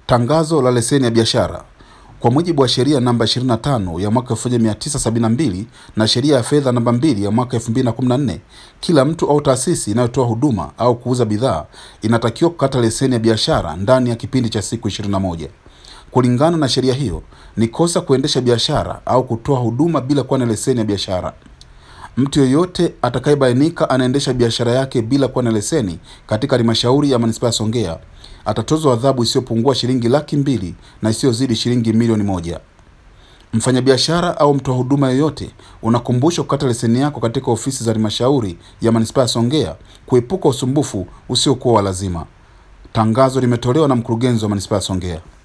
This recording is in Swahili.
Tangazo la leseni ya biashara. Kwa mujibu wa sheria namba 25 ya mwaka 1972 na sheria ya fedha namba 2 ya mwaka 2014, kila mtu au taasisi inayotoa huduma au kuuza bidhaa inatakiwa kukata leseni ya biashara ndani ya kipindi cha siku 21. Kulingana na sheria hiyo, ni kosa kuendesha biashara au kutoa huduma bila kuwa na leseni ya biashara. Mtu yeyote atakayebainika anaendesha biashara yake bila kuwa na leseni katika halmashauri ya manispaa ya Songea atatozwa adhabu isiyopungua shilingi laki mbili na isiyozidi shilingi milioni moja. Mfanyabiashara au mtoa huduma yoyote unakumbushwa kukata leseni yako katika ofisi za halmashauri ya manispaa ya Songea kuepuka usumbufu usiokuwa wa lazima. Tangazo limetolewa na mkurugenzi wa manispaa ya Songea.